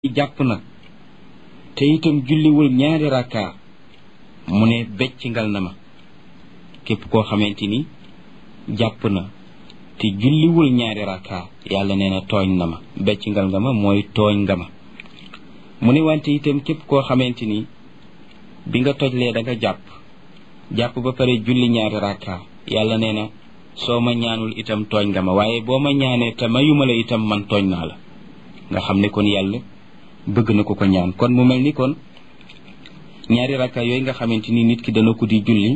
jàpp na te itam julliwul ñaari rakka mu ne beccingal na ma képp koo xamante ni jàpp na te julliwul ñaari rakka yàlla nee na tooñ na ma beccingal nga ma mooy tooñ nga ma mu ne wante itam képp koo xamante ni bi nga tojlee da nga jàpp jàpp ba pare julli ñaari rakka yàlla nee na soo ma ñaanul itam tooñ nga ma waaye boo ma ñaanee te mayuma la itam man tooñ naa la nga xam ne kon yàlla bëgg na ko ko ñaan kon mu mel ni kon ñaari rakka yooyu nga xamante ni nit ki dana ko di julli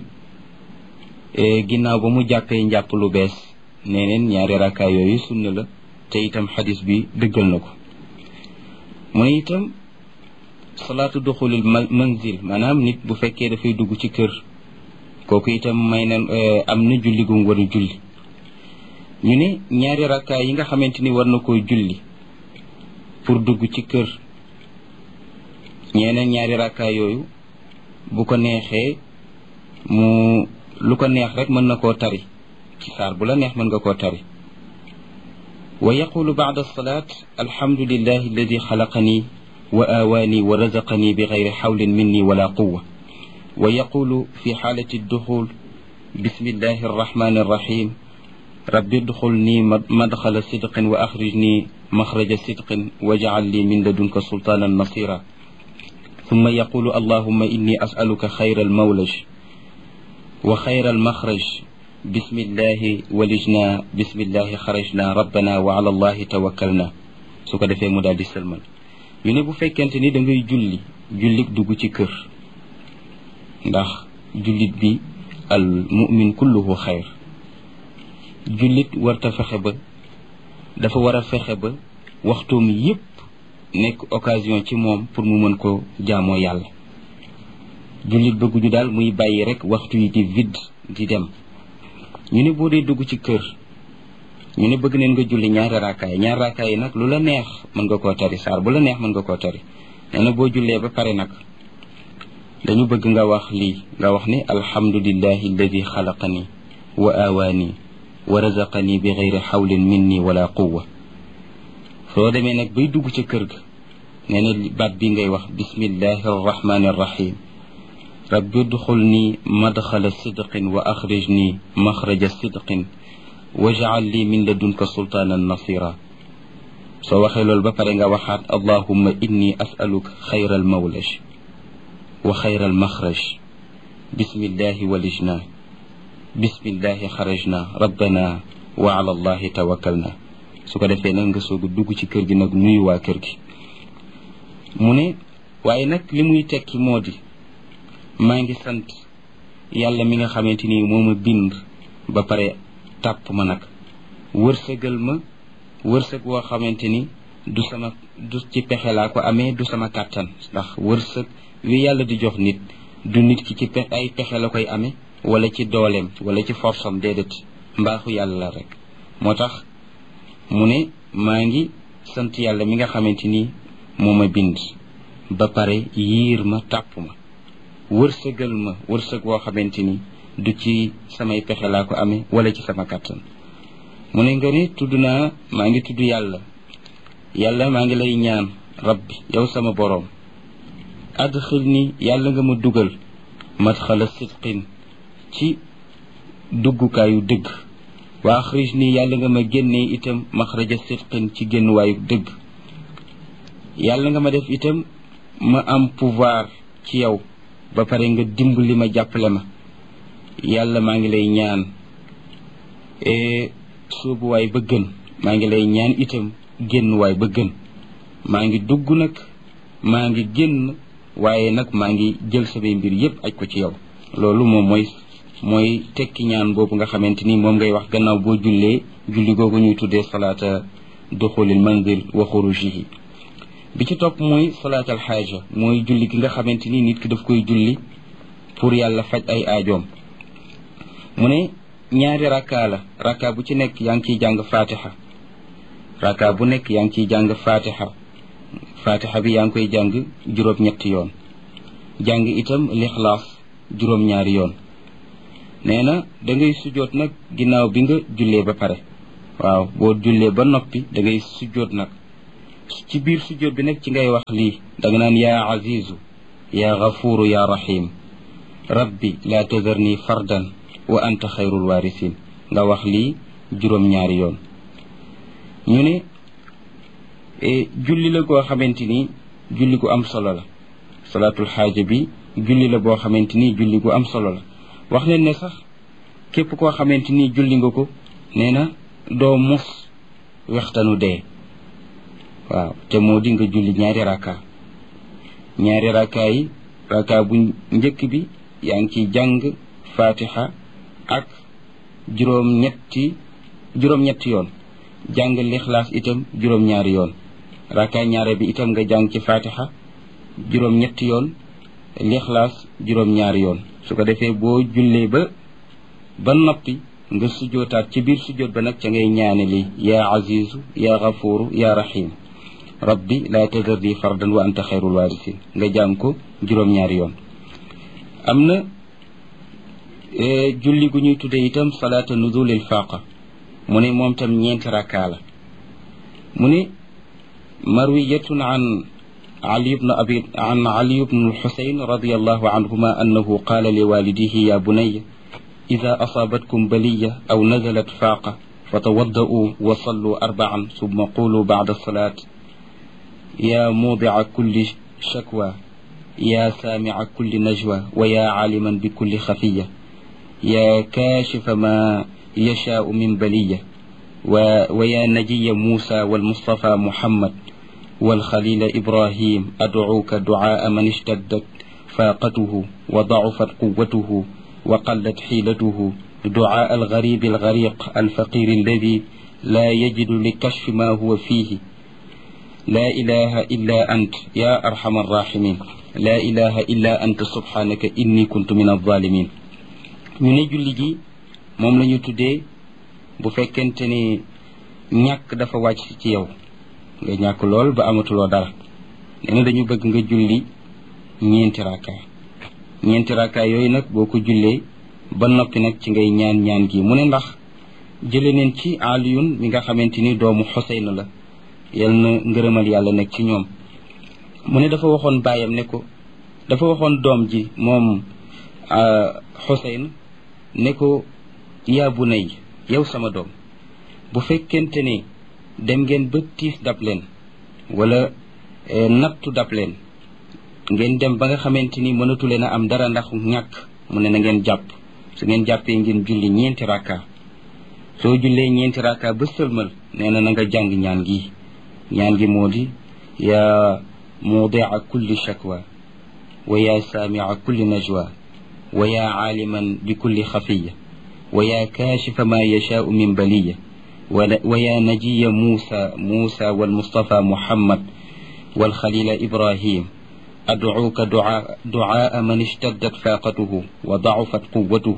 ginnaaw ba mu jàppee njàpp lu bees nee neen ñaari rakka yooyu sunna la te itam xadis bi dëggal na ko mu ne itam salaatu duxulil manzil maanaam nit bu fekkee dafay dugg ci kër kooku itam may na am na julli gum war a julli ñu ne ñaari rakka yi nga xamante ni war na koy julli pour dugg ci kër ñeneen ñaari rakka yooyu bu ko neexee mu lu ko neex rek mën na koo tari ci saar bu la neex mën nga koo tari wa yaqulu ba'da salaat alhamdulillahi alladi xalaqani wa aawaani wa razaqani bi gayri xawlin minni wala quwa wa yaqulu fi xaalati duxul bismillahi arrahmani arrahim rabbi duxulni madxala sidqin wa axrijni maxraja sidqin wajcal li min ladunka sultaanan nasira ثم يقول اللهم إني أسألك خير المولج وخير المخرج بسم الله ولجنا بسم الله خرجنا ربنا وعلى الله توكلنا su ko defee mu daal di sëlmal ñu ne bu fekkente ni da ngay julli jullit dugg ci kër ndax jullit bi al mumin kulluhu xayr jullit warta fexe ba dafa war a fexe ba waxtoom yépp nekk occasion ci moom pour mu mën ko jaamoo yàlla jullit bëgguñu daal muy bàyyi rek waxtu yi di vide di dem ñu ne boo dee dugg ci kër ñu ne bëgg neen nga julli ñaari raakaay ñaari raakaay yi nag lu la neex mën nga koo tari saar bu la neex mën nga koo tari nee na boo jullee ba pare nag dañu bëgg nga wax lii nga wax ni alhamdulillahi alladi xalaqani wa aawaani wa razaqani bi gayri xawlin minni wala quwa soo demee nag bay dugg ca kër ga nee na baat bi ngay wax bismillahi arrahmani arrahim rabbi udxulni madxala sidqin wa axrijni maxraja sidqin wajcal li min ladunka sultaanan nasira soo waxee loolu ba pare nga waxaat allahumma inni asaluka xayra almawlaj wa xayra almaxraj bismillahi walijna bismillahi xarajna rabbana wa ala allahi tawakkalna su ko defee nag nga soog a dugg ci kër gi nag nuyu waa kër gi mu ne waaye nag li muy tekki moo di maa ngi sant yàlla mi nga xamante ni moo ma bind ba pare tàpp ma nag wërsëgal ma wërsëg woo xamante ni du sama du ci pexe laa ko amee du sama kàttan ndax wërsëg wi yàlla di jox nit du nit ki ci ay pexe la koy amee wala ci dooleem wala ci forsam déedéet mbaaxu yàlla la rek moo tax mu ne maa ngi sant yàlla mi nga xamante ni moo ma bind ba pare yiir ma tàpp ma wërsëgal ma wërsëg woo xamante ni du ci samay pexe laa ko amee wala ci sama kàttan mu ne nga ne tudd naa maa ngi tudd yàlla yàlla maa ngi lay ñaan rabbi yow sama boroom adxil ni yàlla nga ma dugal madxala sidqin ci duggukaayu dëgg waa axrij nii yàlla nga ma génnee itam maxraja sidqin ci génnuwaayu dëgg yàlla nga ma def itam ma am pouvoir ci yow ba pare nga dimbali ma jàppale ma yàlla maa ngi lay ñaan soobuwaay ba gën maa ngi lay ñaan itam génnuwaay ba gën maa ngi dugg nag maa ngi génn waaye nag maa ngi jël samay mbir yépp aj ko ci yow loolu moom mooy mooy tekki ñaan boobu nga xamante ni moom ngay wax gannaaw boo jullee julli googu ñuy tuddee salaata duxulil manzil wa xurujihi bi ci topp mooy salaatal xaaja mooy julli gi nga xamante ni nit ki daf koy julli pour yàlla faj ay aajoom mu ne ñaari rakka la rakka bu ci nekk yaa ngi ciy jàng fatiha rakka bu nekk yaa ngi ciy jàng fatiha fatiha bi yaa ngi koy jàng juróom-ñetti yoon jàng itam lixlaas juróom-ñaari yoon nee na da ngay sujjoot nag ginnaaw bi nga jullee ba pare waaw boo jullee ba noppi da ngay sujjoot nag ci biir sujjóot bi nag ci ngay wax lii danga naan yaa azizu yaa gafuuru yaa rahim rabbi laa tazarni fardan wa anta xayrul waarisin nga wax lii juróom-ñaari yoon ñu ne julli la goo xamante ni julli gu am solo la salaatul xaaja bi julli la boo xamante ni julli gu am solo la wax leen ne sax képp koo xamante ni julli nga ko nee na doo mus wextanu dee waaw te moo di nga julli ñaari raka ñaari raka yi raka bu njëkk bi yaa ngi ciy jàng fatiha ak juróom-ñetti juróom-ñetti yoon jàng lixlaas itam juróom-ñaari yoon raka ñaare bi itam nga jàng ci fatiha juróom-ñetti yoon lixlaas juróom-ñaari yoon su ko defee boo jullee ba ba noppi nga sujjootaat ci biir sujjoot ba nag ca ngay ñaane li yaa azizu yaa gafuuru yaa rahim rabbi laa tazarni fardan wa anta xayrul waarisin nga jàng ko juróom-ñaari yoon am na julli gu ñuy tuddee itam salaata nuzulil faaqa mu ne moom tam ñeenti rakkaa la mu ne marwiyatun an ali bnu abi an ali bnu lxusayn radiallahu anhuma annahu qaala li walidihi ya bunaya ida asaabatkum baliya aw nazalat faaqa فتوضؤوا وصلوا أربعا ثم قولوا بعد الصلاة يا موضع كل شكوى يا سامع كل نجوى ويا عالما بكل خفية يا كاشف ما يشاء من بلية ويا نجي موسى والمصطفى محمد والخليل إبراهيم أدعوك دعاء من اشتدت فاقته وضعفت قوته وقلت حيلته دعاء الغريب الغريق الفقير الذي لا يجد لكشف ما هو فيه لا إله إلا أنت يا أرحم الراحمين لا إله إلا أنت سبحانك إني كنت من الظالمين ñu ne julli gi moom la ñu tuddee bu fekkente ni ñàkk dafa wàcc ci yow nga ñàkk lool ba amatuloo dara nee na dañu bëgg nga julli ñeenti raakaay ñeenti raakaay yooyu nag boo ko jullee ba noppi nag ci ngay ñaan ñaan gi mu ne ndax jële neen ci aliyun mi nga xamante ni doomu xoseyn la yal na ngërëmal yàlla nekk ci ñoom mu ne dafa waxoon baayam ne ko dafa waxoon doom ji moom xoseyn ne ko yaa bu nay yow sama doom bu fekkente ne dem ngeen ba tiis dab leen wala nattu dab leen ngeen dem ba nga xamante ni mënatu leen a am dara ndax ñàkk mu ne na ngeen jàpp su ngeen jàppee ngeen julli ñeenti rakka soo jullee ñeenti rakka ba sëlmal nee na na nga jàng ñaan gi ñaan gi moo di yaa muudia kulli shakwa wa yaa saamia kulli najwa wa yaa caaliman bi kulli xafiya wa yaa kaashifa ma yashaau min baliya wa yaa najiya muusa muusa walmustafa muhammad والخليل إبراهيم أدعوك دعاء, دعاء من اشتدت فاقته وضعفت قوته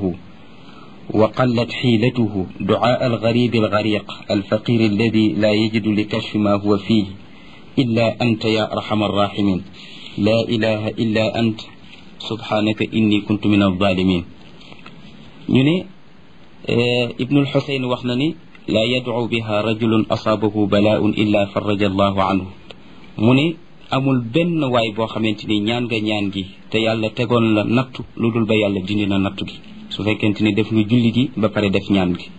وقلت حيلته دعاء الغريب الغريق الفقير الذي لا يجد لكشف ما هو فيه إلا أنت يا أرحم الراحمين لا إله إلا أنت سبحانك إني كنت من الظالمين يني اه ابن الحسين وخنني لا يدعو بها رجل أصابه بلاء إلا فرج الله عنه مني amul benn waay boo xamante ni ñaan nga ñaan gi te yàlla tegoon la nattu lu dul ba yàlla dindi na nattu gi su fekkente ni def nga julli gi ba pare def ñaan gi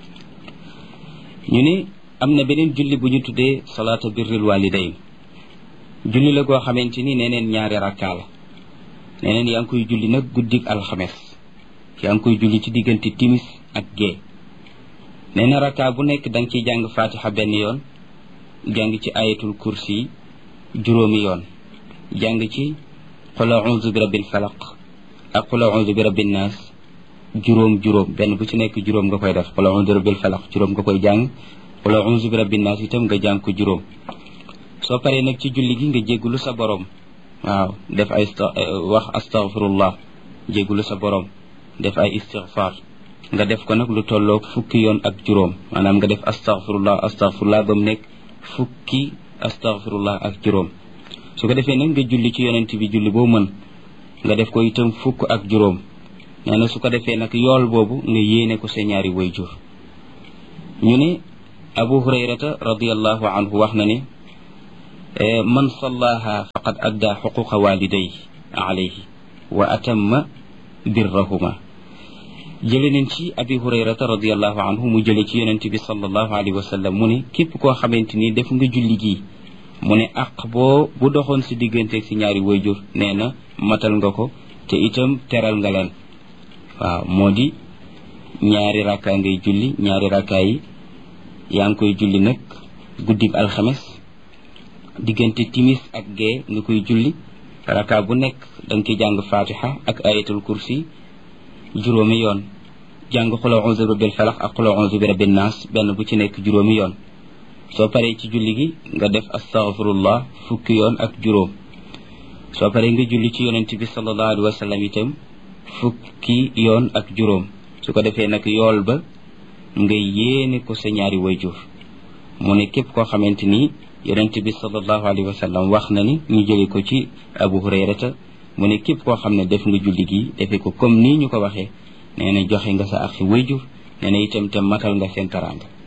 ñu ne am na beneen julli bu ñu tuddee salaata birril walidayn julli la goo xamante ni neneen ñaari rakkaa la neneen yaa ngi koy julli nag guddik alxames yaa ngi koy julli ci diggante timis ak gee nee na rakkaa bu nekk da nga ciy jàng fatiha benn yoon jàng ci ayatul kursi juróomi yoon jàng ci qul a'udhu bi rabbil falaq ak qul a'udhu bi rabbin nas juróom juróom benn bu ci nekk juróom nga koy def qul a'udhu bi rabbil falaq juróom nga koy jàng qul a'udhu bi rabbin nas itam nga jàng ko juróom soo paree nag ci julli gi nga jéggulu sa borom waaw def ay wax astaghfirullah jéggulu sa borom def ay istighfar nga def ko nag lu tolloog fukki yoon ak juróom maanaam nga def astaghfirullah astaghfirullah ba mu nekk fukki astaghfirullah ak juróom su ko defee nag nga julli ci yonent bi julli boo mën nga def ko itam fukk ak juróom nee na su ko defee nag yool boobu nga yéene ko sa ñaari wayjur ñu ne abu hurayrata radiallahu anhu wax na ne man sallaha faqad adda xuquqa walidayhi alayhi wa atamma birrahuma jële nañ ci abi hurayrata radiallahu anhu mu jële ci yonente bi sallallahu alayhi wa sallam mu ne képp koo xamante ni def nga julli gii mu ne aq boo bu doxoon si digganteeg si ñaari wayjur nee na matal nga ko te itam teral nga leen waaw moo di ñaari rakkaa ngay julli ñaari rakkaa yi yaa ngi koy julli nag guddib alxames diggante timis ak gee nga koy julli rakkaa bu nekk da nga ci jàng fatiha ak ayatul kursi juróomi yoon jàng xula onze bi rabbil falax ak xula onze bi rabbin naas benn bu ci nekk juróomi yoon soo paree ci julli gi nga def astaghfirullah fukki yoon ak juróom soo paree nga julli ci yonent bi sallallahu alayhi wa sallam itam fukki yoon ak juróom su ko defee nag yool ba nga yéene ko sa ñaari wayjur mu ne képp koo xamante ni yonent bi sallallahu alayhi wa sallam wax na ni ñu jële ko ci abu hurayrata mu ne képp koo xam ne def nga julli gi defee ko comme nii ñu ko waxee nee na joxe nga sa ak wayjur nee na itam te matal nga seen taraanga